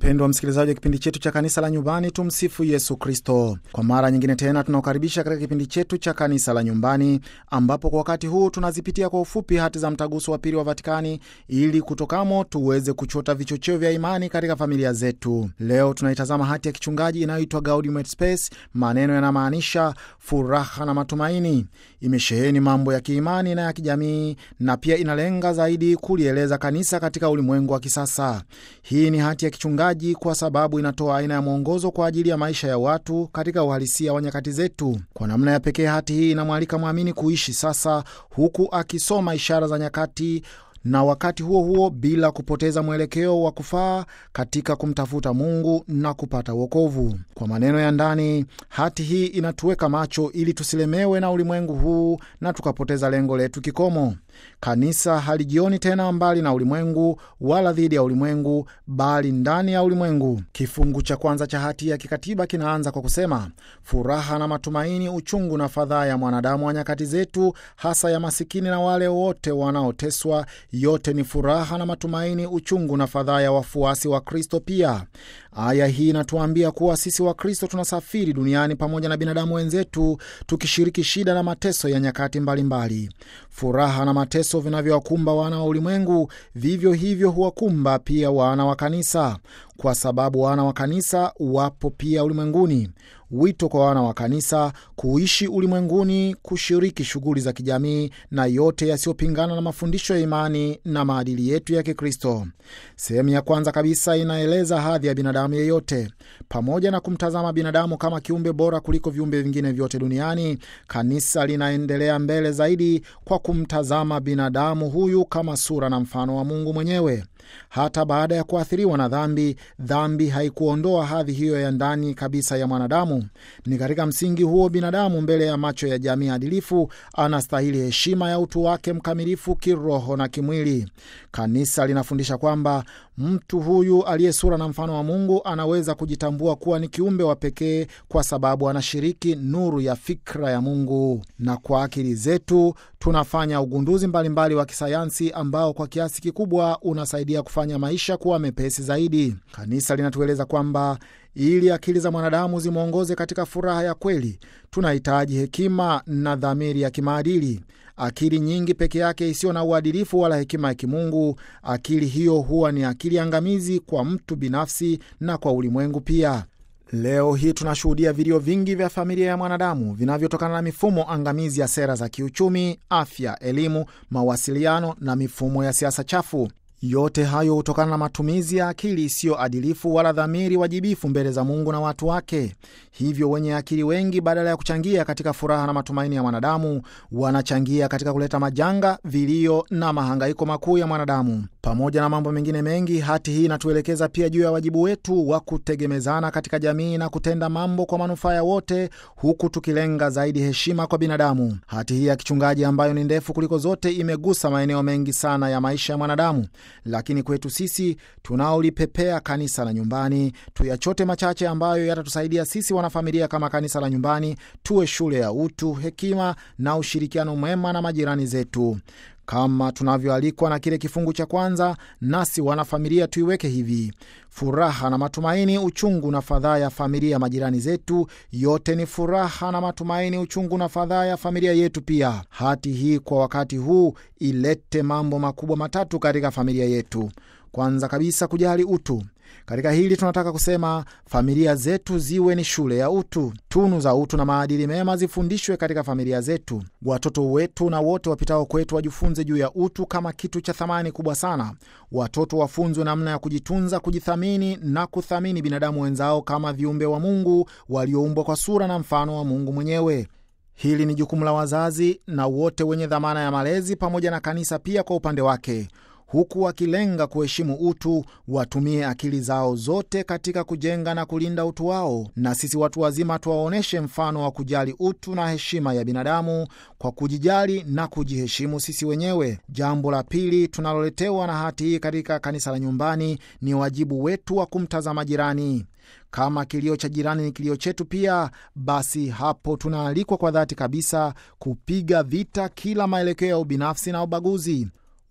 Wapendwa msikilizaji wa kipindi chetu cha kanisa la nyumbani, tumsifu Yesu Kristo. Kwa mara nyingine tena tunaokaribisha katika kipindi chetu cha kanisa la nyumbani, ambapo kwa wakati huu tunazipitia kwa ufupi hati za mtaguso wa pili wa Vatikani ili kutokamo tuweze kuchota vichocheo vya imani katika familia zetu. Leo tunaitazama hati ya kichungaji inayoitwa Gaudium et Spes. Maneno yanamaanisha furaha na matumaini. Imesheheni mambo ya kiimani na ya kijamii, na pia inalenga zaidi kulieleza kanisa katika ulimwengu wa kisasa. Hii ni hati ya kichungaji kwa sababu inatoa aina ya mwongozo kwa ajili ya maisha ya watu katika uhalisia wa nyakati zetu. Kwa namna ya pekee, hati hii inamwalika mwamini kuishi sasa, huku akisoma ishara za nyakati na wakati huo huo bila kupoteza mwelekeo wa kufaa katika kumtafuta Mungu na kupata wokovu. Kwa maneno ya ndani, hati hii inatuweka macho ili tusilemewe na ulimwengu huu na tukapoteza lengo letu kikomo. Kanisa halijioni tena mbali na ulimwengu wala dhidi ya ulimwengu, bali ndani ya ulimwengu. Kifungu cha kwanza cha hati ya kikatiba kinaanza kwa kusema, furaha na matumaini, uchungu na fadhaa ya mwanadamu wa nyakati zetu, hasa ya masikini na wale wote wanaoteswa, yote ni furaha na matumaini, uchungu na fadhaa ya wafuasi wa Kristo. Pia aya hii inatuambia kuwa sisi wa Kristo tunasafiri duniani pamoja na binadamu wenzetu, tukishiriki shida na mateso ya nyakati mbalimbali mbali. Furaha na mateso vinavyowakumba wana wa ulimwengu vivyo hivyo huwakumba pia wana wa kanisa, kwa sababu wana wa kanisa wapo pia ulimwenguni. Wito kwa wana wa kanisa kuishi ulimwenguni, kushiriki shughuli za kijamii na yote yasiyopingana na mafundisho ya imani na maadili yetu ya Kikristo. Sehemu ya kwanza kabisa inaeleza hadhi ya binadamu yeyote. Pamoja na kumtazama binadamu kama kiumbe bora kuliko viumbe vingine vyote duniani, kanisa linaendelea mbele zaidi kwa kumtazama binadamu huyu kama sura na mfano wa Mungu mwenyewe. Hata baada ya kuathiriwa na dhambi, dhambi haikuondoa hadhi hiyo ya ndani kabisa ya mwanadamu. Ni katika msingi huo, binadamu mbele ya macho ya jamii adilifu anastahili heshima ya utu wake mkamilifu kiroho na kimwili. Kanisa linafundisha kwamba mtu huyu aliye sura na mfano wa Mungu anaweza kujitambua kuwa ni kiumbe wa pekee kwa sababu anashiriki nuru ya fikra ya Mungu, na kwa akili zetu tunafanya ugunduzi mbalimbali mbali wa kisayansi ambao kwa kiasi kikubwa unasaidia kufanya maisha kuwa mepesi zaidi. Kanisa linatueleza kwamba ili akili za mwanadamu zimwongoze katika furaha ya kweli, tunahitaji hekima na dhamiri ya kimaadili. Akili nyingi peke yake isiyo na uadilifu wala hekima ya kimungu, akili hiyo huwa ni akili angamizi kwa mtu binafsi na kwa ulimwengu pia. Leo hii tunashuhudia vilio vingi vya familia ya mwanadamu vinavyotokana na mifumo angamizi ya sera za kiuchumi, afya, elimu, mawasiliano na mifumo ya siasa chafu. Yote hayo hutokana na matumizi ya akili isiyo adilifu wala dhamiri wajibifu mbele za Mungu na watu wake. Hivyo wenye akili wengi, badala ya kuchangia katika furaha na matumaini ya mwanadamu, wanachangia katika kuleta majanga, vilio na mahangaiko makuu ya mwanadamu. Pamoja na mambo mengine mengi, hati hii inatuelekeza pia juu ya wajibu wetu wa kutegemezana katika jamii na kutenda mambo kwa manufaa ya wote, huku tukilenga zaidi heshima kwa binadamu. Hati hii ya kichungaji ambayo ni ndefu kuliko zote imegusa maeneo mengi sana ya maisha ya mwanadamu lakini kwetu sisi tunaolipepea kanisa la nyumbani, tuyachote machache ambayo yatatusaidia sisi wanafamilia kama kanisa la nyumbani tuwe shule ya utu, hekima na ushirikiano mwema na majirani zetu kama tunavyoalikwa na kile kifungu cha kwanza. Nasi wanafamilia tuiweke hivi: furaha na matumaini, uchungu na fadhaa ya familia majirani zetu, yote ni furaha na matumaini, uchungu na fadhaa ya familia yetu pia. Hati hii kwa wakati huu ilete mambo makubwa matatu katika familia yetu. Kwanza kabisa, kujali utu. Katika hili tunataka kusema familia zetu ziwe ni shule ya utu. Tunu za utu na maadili mema zifundishwe katika familia zetu. Watoto wetu na wote wapitao kwetu wajifunze juu ya utu kama kitu cha thamani kubwa sana. Watoto wafunzwe namna ya kujitunza, kujithamini na kuthamini binadamu wenzao kama viumbe wa Mungu walioumbwa kwa sura na mfano wa Mungu mwenyewe. Hili ni jukumu la wazazi na wote wenye dhamana ya malezi, pamoja na kanisa pia kwa upande wake huku wakilenga kuheshimu utu, watumie akili zao zote katika kujenga na kulinda utu wao, na sisi watu wazima tuwaonyeshe mfano wa kujali utu na heshima ya binadamu kwa kujijali na kujiheshimu sisi wenyewe. Jambo la pili tunaloletewa na hati hii katika kanisa la nyumbani ni wajibu wetu wa kumtazama jirani. Kama kilio cha jirani ni kilio chetu pia, basi hapo tunaalikwa kwa dhati kabisa kupiga vita kila maelekeo ya ubinafsi na ubaguzi.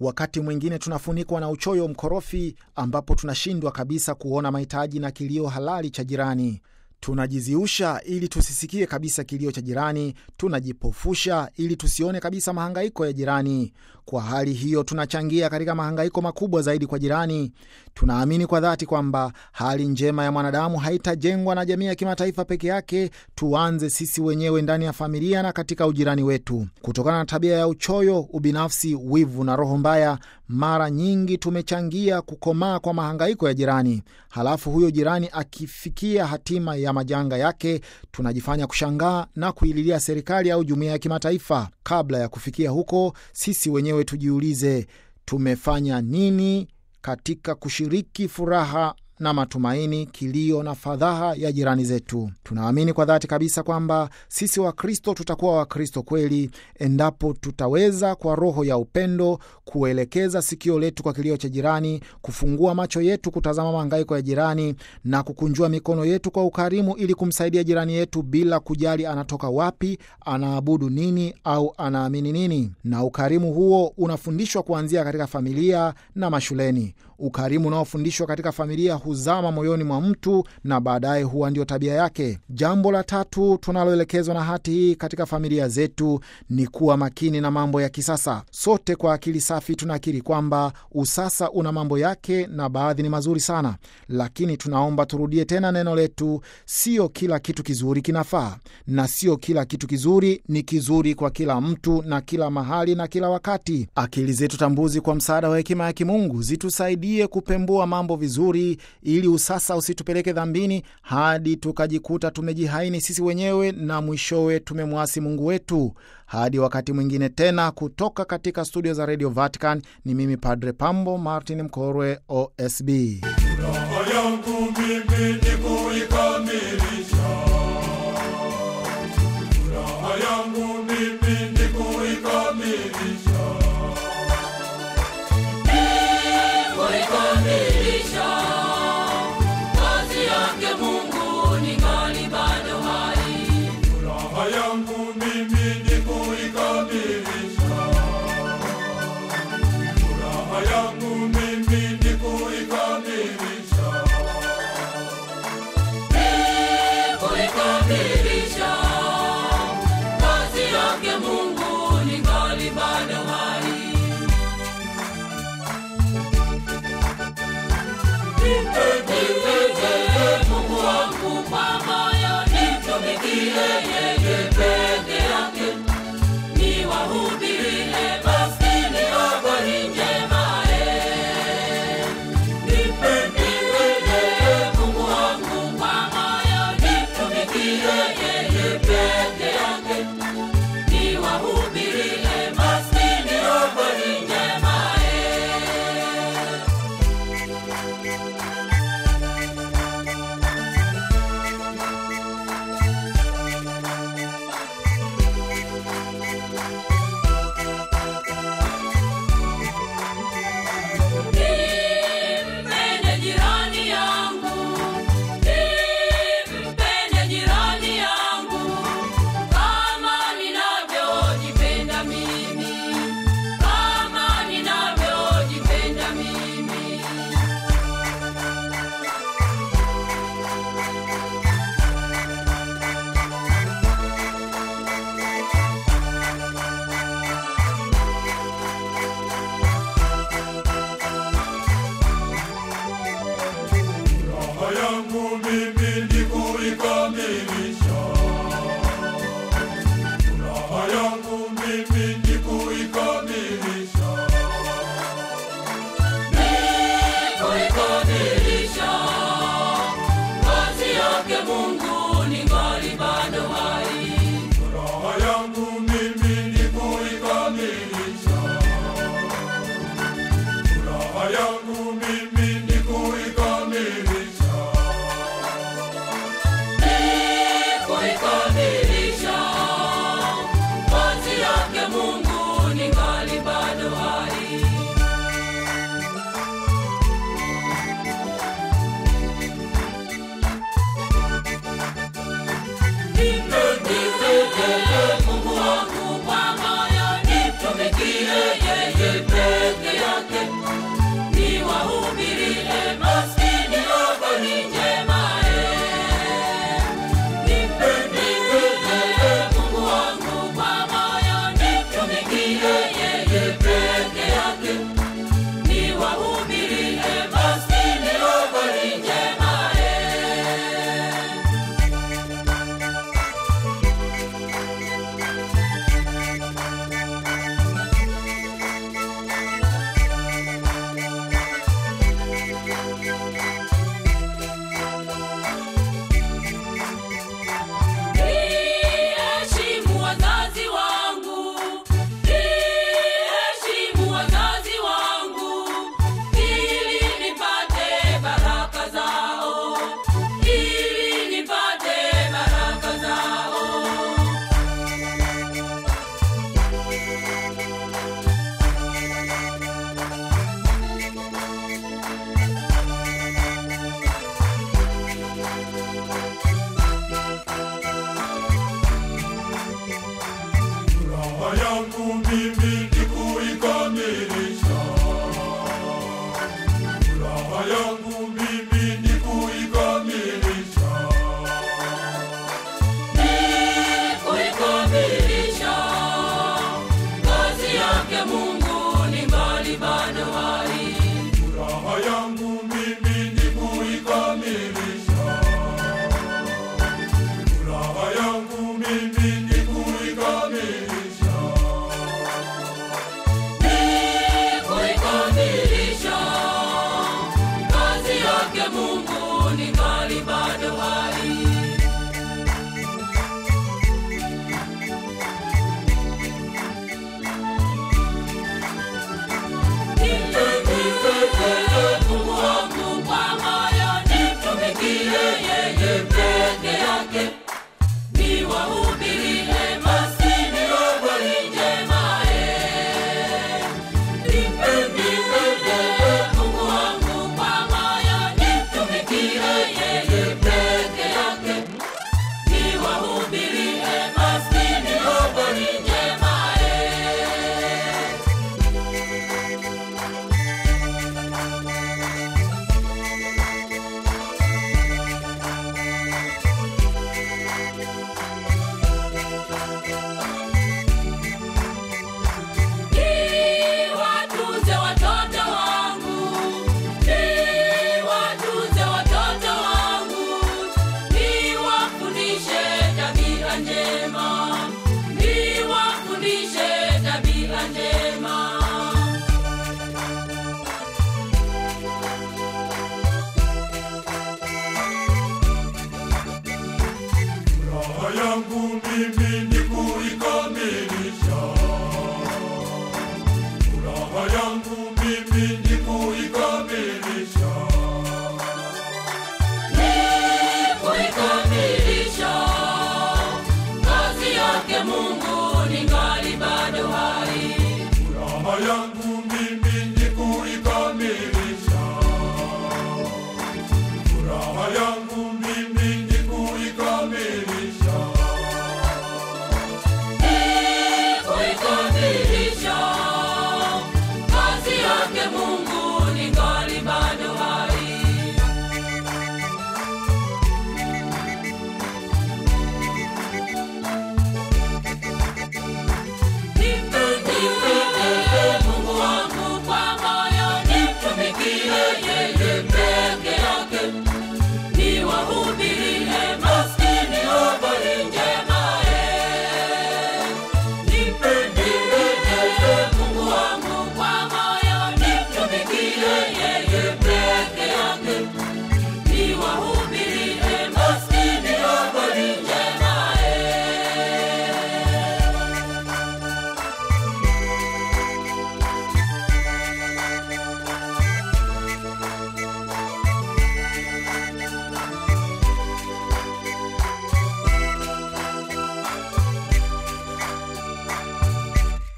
Wakati mwingine tunafunikwa na uchoyo mkorofi, ambapo tunashindwa kabisa kuona mahitaji na kilio halali cha jirani. Tunajiziusha ili tusisikie kabisa kilio cha jirani, tunajipofusha ili tusione kabisa mahangaiko ya jirani. Kwa hali hiyo, tunachangia katika mahangaiko makubwa zaidi kwa jirani. Tunaamini kwa dhati kwamba hali njema ya mwanadamu haitajengwa na jamii ya kimataifa peke yake. Tuanze sisi wenyewe ndani ya familia na katika ujirani wetu. Kutokana na tabia ya uchoyo, ubinafsi, wivu na roho mbaya, mara nyingi tumechangia kukomaa kwa mahangaiko ya jirani. Halafu huyo jirani akifikia hatima ya majanga yake, tunajifanya kushangaa na kuililia serikali au jumuiya ya kimataifa. Kabla ya kufikia huko, sisi wenyewe tujiulize, tumefanya nini katika kushiriki furaha na matumaini, kilio na fadhaha ya jirani zetu. Tunaamini kwa dhati kabisa kwamba sisi Wakristo tutakuwa Wakristo kweli endapo tutaweza kwa roho ya upendo kuelekeza sikio letu kwa kilio cha jirani, kufungua macho yetu kutazama mahangaiko ya jirani na kukunjua mikono yetu kwa ukarimu ili kumsaidia jirani yetu bila kujali anatoka wapi, anaabudu nini au anaamini nini. Na ukarimu huo unafundishwa kuanzia katika familia na mashuleni. Ukarimu unaofundishwa katika familia huzama moyoni mwa mtu na baadaye huwa ndio tabia yake. Jambo la tatu tunaloelekezwa na hati hii katika familia zetu ni kuwa makini na mambo ya kisasa. Sote kwa akili safi tunakiri kwamba usasa una mambo yake na baadhi ni mazuri sana, lakini tunaomba turudie tena neno letu, sio kila kitu kizuri kinafaa, na sio kila kitu kizuri ni kizuri kwa kila mtu na kila mahali na kila wakati. Akili zetu tambuzi kwa msaada wa hekima ya kimungu zitusaidie kupembua mambo vizuri ili usasa usitupeleke dhambini hadi tukajikuta tumejihaini sisi wenyewe na mwishowe tumemwasi Mungu wetu. Hadi wakati mwingine tena, kutoka katika studio za Radio Vatican, ni mimi Padre Pambo Martin Mkorwe, OSB. Furaha yangu mimi ni kuikamilisha, furaha yangu mimi ni kuikamilisha. kuikamilisha kazi yake Mungu ningali bado hai. Furaha yangu mimi ni kuikamilisha, furaha yangu mimi ni kuikamilisha. Kuikamilisha kazi yake Mungu ningali bado hai. Nipende Mungu wangu kwa moyo, nimtumikie yeye peke yake. Niwahubirie maskini habari njema, eh. Nipende Mungu wangu kwa moyo, nimtumikie yeye peke yake. Niwahubirie maskini habari njema, eh. Nimpende jirani yangu, nimpende jirani yangu kama ninavyojipenda mimi, kama ninavyojipenda mimi. Furaha yangu mimi ni kuikamilisha, furaha yangu mimi ni kuikamilisha. Kuikamilisha kazi yake Mungu ningali bado hai. Furaha yangu mimi ni kuikamilisha, furaha yangu mimi ni kuikamilisha. mimi